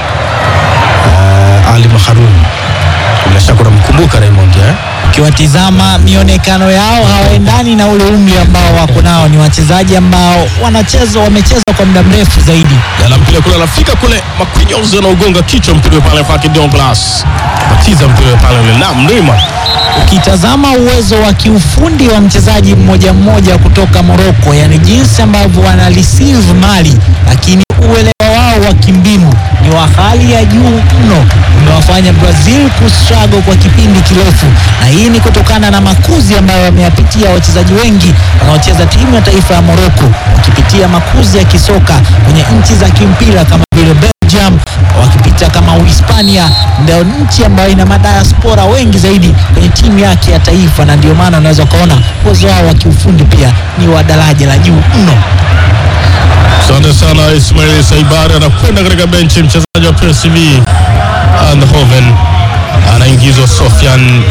uh, Ali Maharun, bila shaka unamkumbuka Raymond eh? Ukiwatizama mionekano yao hawaendani na ule umri ambao wako nao. Ni wachezaji ambao wanacheza wamecheza kwa muda mrefu zaidi. Yala mpira kule anafika kule, Marquinhos anaugonga kichwa mpira pale kwake Douglas, batiza mpira pale ule na Neymar ukitazama uwezo wa kiufundi wa mchezaji mmoja mmoja kutoka Morocco, yani jinsi ambavyo wana receive mali, lakini uelewa wao wa kimbinu ni wa hali ya juu mno, umewafanya Brazil kustruggle kwa kipindi kirefu, na hii ni kutokana na makuzi ambayo wameyapitia wachezaji wengi wanaocheza timu ya taifa ya Morocco, wakipitia makuzi ya kisoka kwenye nchi za kimpira kama vile Belgium, wakipita kama Uhispania, ndio nchi ambayo ina madiaspora wengi zaidi kwenye timu yake ya taifa, na ndio maana unaweza ukaona uwezo wao wa kiufundi pia ni wa daraja la juu mno. Asante sana Ismail Saibari anakwenda katika benchi. Mchezaji wa PSV Eindhoven anaingizwa Sofian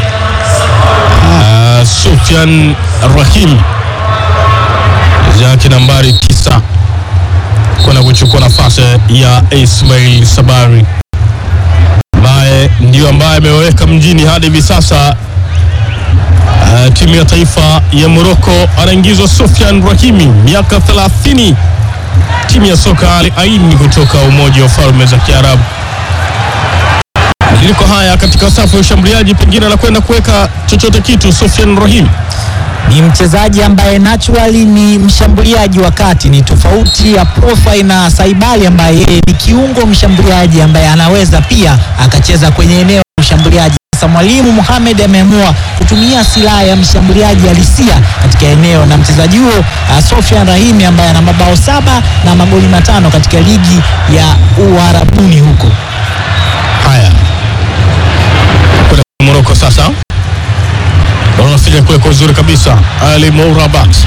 uh, Sofian Rahim yake nambari tisa kwenda kuchukua nafasi ya Ismail Sabari ambaye ndio ambaye ameweka mjini hadi hivi sasa. Uh, timu ya taifa ya Morocco anaingizwa Sofian Rahimi miaka 30 timu ya soka Al Ain kutoka Umoja wa Falme za Kiarabu. Mabadiliko haya katika safu ya ushambuliaji, pengine anakwenda kuweka chochote kitu. Sofian Rahim ni mchezaji ambaye naturally ni mshambuliaji wa kati, ni tofauti ya profile na Saibali ambaye yeye ni kiungo mshambuliaji ambaye anaweza pia akacheza kwenye eneo la ushambuliaji. Sasa mwalimu Mohamed ameamua kutumia silaha ya mshambuliaji halisia katika eneo, na mchezaji huo uh, Sofian Rahimi ambaye ana mabao saba na magoli matano katika ligi ya Uarabuni huko. haya kwenda Morocco sasa, wanafika kule kwa uzuri kabisa. Ali Mourabat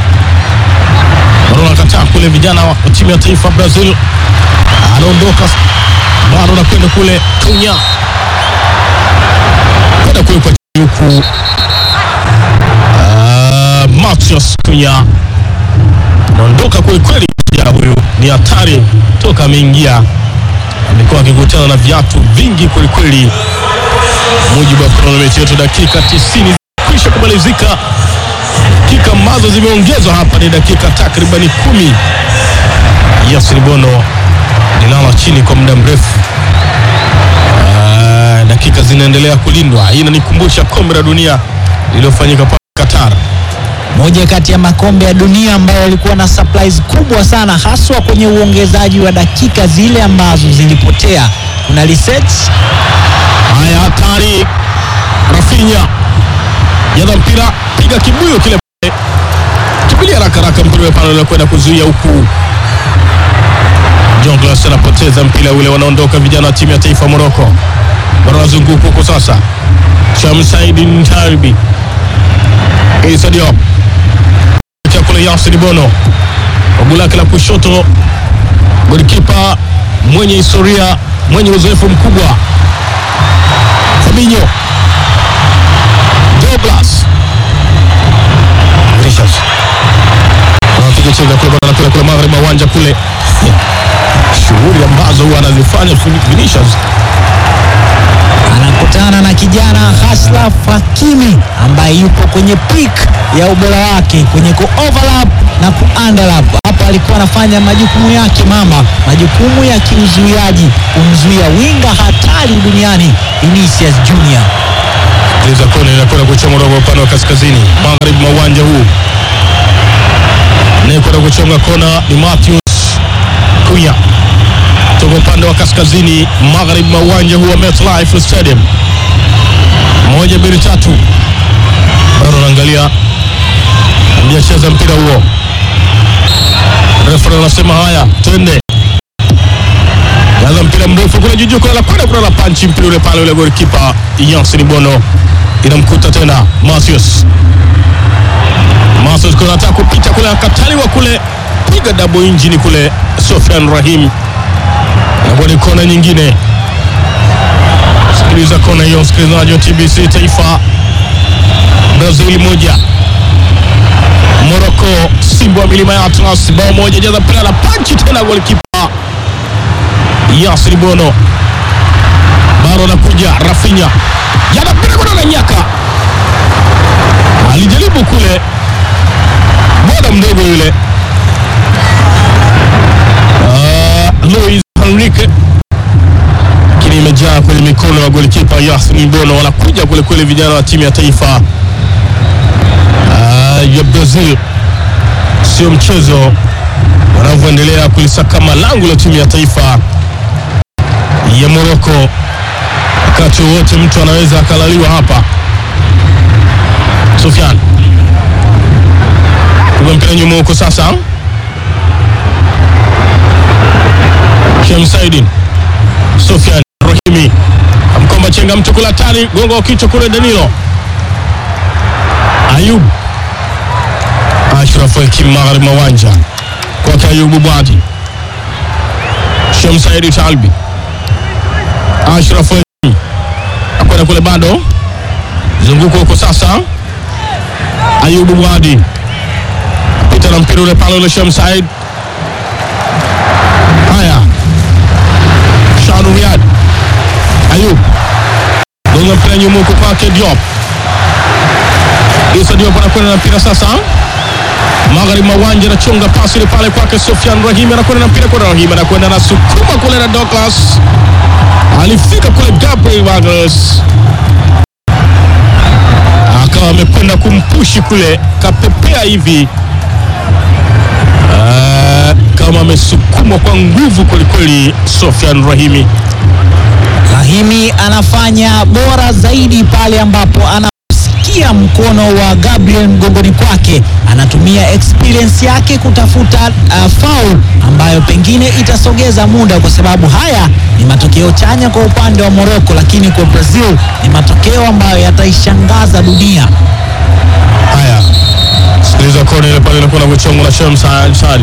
bado anakataa kule, vijana wa timu ya taifa Brazil anaondoka, bado anakwenda kule Kunya kwenda kule kwa chini huku Ah, Matias Kunya anaondoka kweli kweli. Kijana huyu ni hatari toka ameingia, amekuwa akikutana na viatu vingi kweli kweli. Mujibu wa kronometa yetu, dakika 90 kwisha kumalizika. Dakika ambazo zimeongezwa hapa ni dakika takribani kumi. Yasir Bono lilala chini kwa muda mrefu. Ah, dakika zinaendelea kulindwa. Hii inanikumbusha kombe la dunia lililofanyika pale Qatar. moja kati ya makombe ya dunia ambayo yalikuwa na surprise kubwa sana haswa kwenye uongezaji wa dakika zile ambazo zilipotea. Kuna research Haya, hatari! Rafinha jaza mpira, piga kibuyu kile pale, kimbilia haraka haraka, mpira ule pale unakwenda kuzuia huku. John Glass anapoteza mpira ule, wanaondoka vijana wa timu ya taifa Morocco, bado wanazunguka huko sasa. Shamsaid Ntarbi, Issa Diop Kia kule Yasir Bono, babu lake la kushoto, golikipa mwenye historia, mwenye uzoefu mkubwa Fabinho Douglas Richards anapiga chenga kule bana kule kule magharibi mwa uwanja kule, shughuli ambazo huwa anazifanya Vinicius anakutana na kijana Ashraf Hakimi ambaye yupo kwenye peak ya ubora wake kwenye ku overlap na ku underlap. Hapa alikuwa anafanya majukumu yake mama, majukumu ya kiuzuiaji, kumzuia winga hatari duniani Vinicius Junior. Liza kona inakwenda kuchonga kwa upande wa kaskazini magharibi mwa uwanja huu, anayekwenda kuchonga kona ni Matthews Kunya toka upande wa kaskazini magharibi mwa uwanja huu wa MetLife Stadium. Moja mbili tatu, bado anaangalia, hajacheza mpira huo. Refa anasema haya, twende Gaza mpira mrefu kule juju kule la kwenda kule la panchi mpira ule pale ule golikipa Yasin Bono inamkuta tena Matthews. Matthews kuna anataka kupita kule akataliwa kule piga double engine kule Sofian Rahim. Na ni kona nyingine. Sikiliza kona hiyo msikilizaji wa TBC Taifa. Brazil moja. Morocco Simba wa milima ya Atlas bao moja jaza mpira la panchi tena golikipa Yasir Bono bado anakuja Rafinha yana mpira kuna na nyaka alijaribu kule bwana mdogo yule Ah, Luis Enrique lakini imejaa kwenye mikono ya golikipa Yasir Bono wanakuja wanapiga kwelikweli vijana wa timu ya taifa ah, ya Brazil. Sio mchezo wanavyoendelea kulisakama lango la timu ya taifa ya Morocco. Wakati wowote mtu anaweza akalaliwa hapa. Sufyan kuga mpira nyuma huko sasa, Shemsaidin Sufyan Rahimi amkomba chenga mtu kula tani gongo wa kichwa kule Danilo Ayub Ashraf Hakim magharibi mwa uwanja kwake Ayubu Bwadi Shemsaidi Talbi Ashraf Hakim akwenda kule bado zunguko huko sasa Ayubu Bwadi pita na mpira ule pale ule Shemsaid haya Shanu Riyad Ayub gonga mpira nyuma huko kwake Diop Isa Diop anakwenda na mpira sasa magharibi mwa uwanja anachonga pasi ile pale kwake Sofian Rahim anakwenda na mpira kwa Rahim anakwenda na sukuma kule na Douglas alifika kule Gabriel Magalhaes akawa amekwenda kumpushi kule kapepea hivi Ah, kama amesukumwa kwa nguvu kwelikweli Sofian Rahimi Rahimi anafanya bora zaidi pale ambapo anasikia mkono wa Gabriel mgongoni kwake, anatumia experience yake kutafuta uh, foul ambayo pengine itasogeza muda, kwa sababu haya ni matokeo chanya kwa upande wa Morocco, lakini kwa Brazil ni matokeo ambayo yataishangaza dunia. Haya, sikiliza kona ile pale inakuwa kuchongwa na Shem Sharibi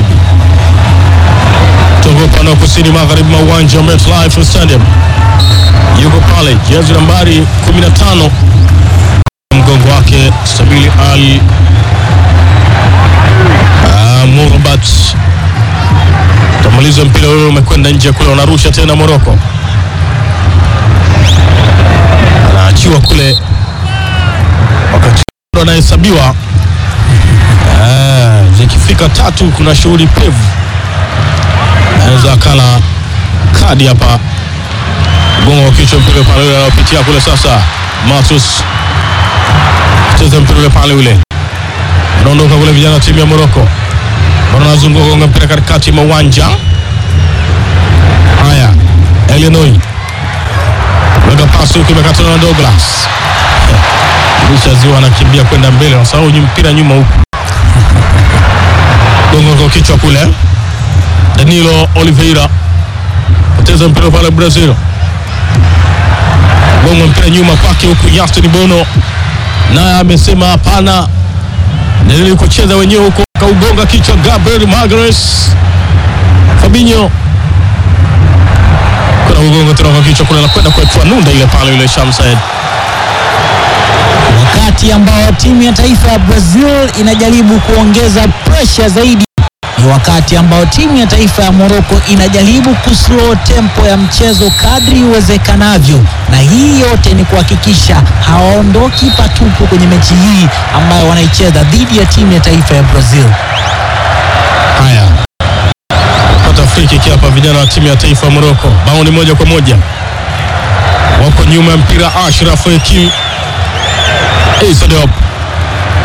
toka upande wa kusini magharibi mwa uwanja wa MetLife Stadium. Yuko pale jezi nambari 15 mgongo wake Sabili Al ah, Murbat tamaliza mpira ule umekwenda nje kule, wanarusha tena Moroko, anaachiwa kule wakati ndo anahesabiwa. Ah, zikifika tatu kuna shughuli pevu, anaweza akala kadi hapa. Gongo wa kichwa mpira pale ule anaopitia kule sasa, Matus cheza mpira ule pale ule, anaondoka kule, vijana wa timu ya Moroko wanazunguka gonga mpira katikati mwa uwanja. Haya, Elenoi weka pasi huku imekatana na Douglas Lisha ziwa anakimbia kwenda mbele, nasahau mpira nyuma huku, gongo kwa kichwa kule. Danilo Oliveira poteza mpira pale Brazil, gongo mpira nyuma kwake huku. Justin Bono naye amesema hapana, nili kucheza wenyewe huko, kaugonga kichwa Gabriel Magalhaes. Fabinho kuna kugonga tena kwa kichwa kule, anakwenda kuetua nunda ile pale, ile Shamsaid wakati ambao timu ya taifa ya Brazil inajaribu kuongeza presha zaidi, ni wakati ambao timu ya taifa ya Morocco inajaribu kuslow tempo ya mchezo kadri iwezekanavyo, na hii yote ni kuhakikisha hawaondoki patupu kwenye mechi hii ambayo wanaicheza dhidi ya timu ya taifa ya Brazil. Haya, pata free kick hapa, vijana wa timu ya taifa ya Morocco. Bao ni moja kwa moja, wako nyuma ya mpira. Ashraf Hakim Isa Diop